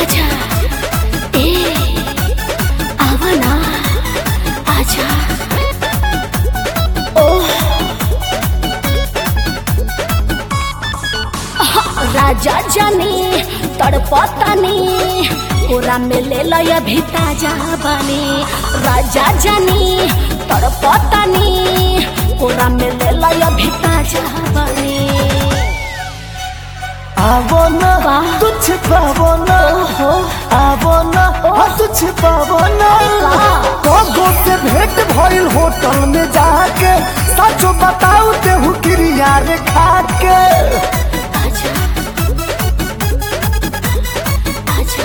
राजा ए आवना आजा ओह राजा जानी तड़पतानी कोरा में ले लय भी ताजा बनी राजा जानी तड़पतानी कोरा में ले लय भी ताजा बनी आवो ना वाह। तुझ पावो ना ओहो आवो ना हाँ तुझ पावो ना वाह। कोगो से भेंट भइल होटल में जाके सचो बताऊ तेहू क्रिया रे खाके आजा आजा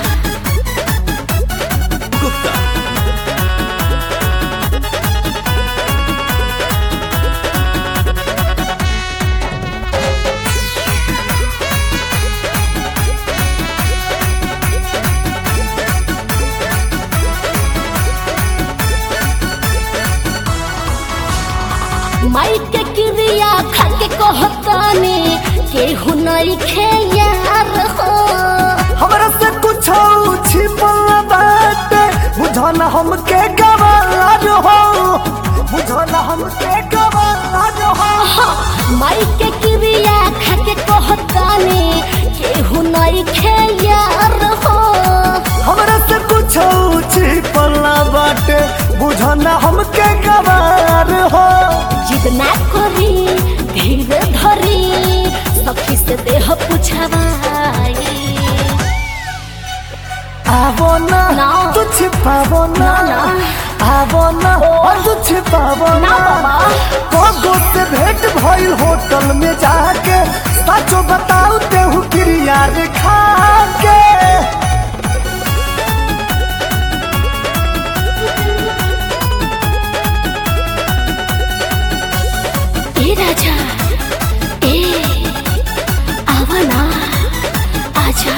माई के क्रिया खाके कहतानी केहू नहीं खे यार हो हमरा से कुछ छिपल बाटे बुझो ना हमके गवार हो बुझो ना हमके गवार हो माई के क्रिया खाके कहतानी केहू नहीं खे यार हो हमरा से कुछ छिपल बाटे बुझो ना हमके गवार हो जिद ना करी धीरे धरी सखी से देह पुछवाई आवो ना ना। तुझ पावो ना ना, आवो ना और तुझ पावो ना ना बाबा। कोगो से भेंट भइल होटल में जाके सचो बताऊ तेहू क्रिया रे खाके ए राजा ए आवना आजा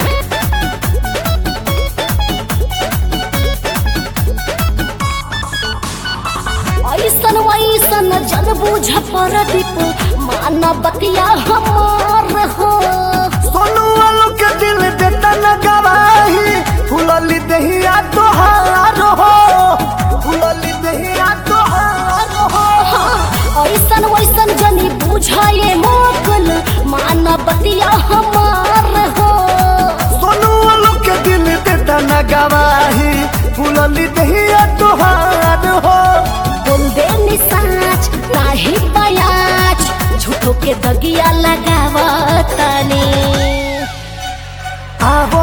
ऐसन वैसन जन बुझ पर दीप माना बतिया हमार हो सोनू वालों के दिल देता न गवाही फुलली दहिया तोहार हो फुलली दहिया तोहार हो ऐसन वैसन जनी बुझाए मोकल माना बतिया हमार हो सोनू वालों के दिल देता न गवाही फुलली दहिया तोहार हो बोल दे निसाच नाही बयाच झूठो के दगिया लगावतनी आवो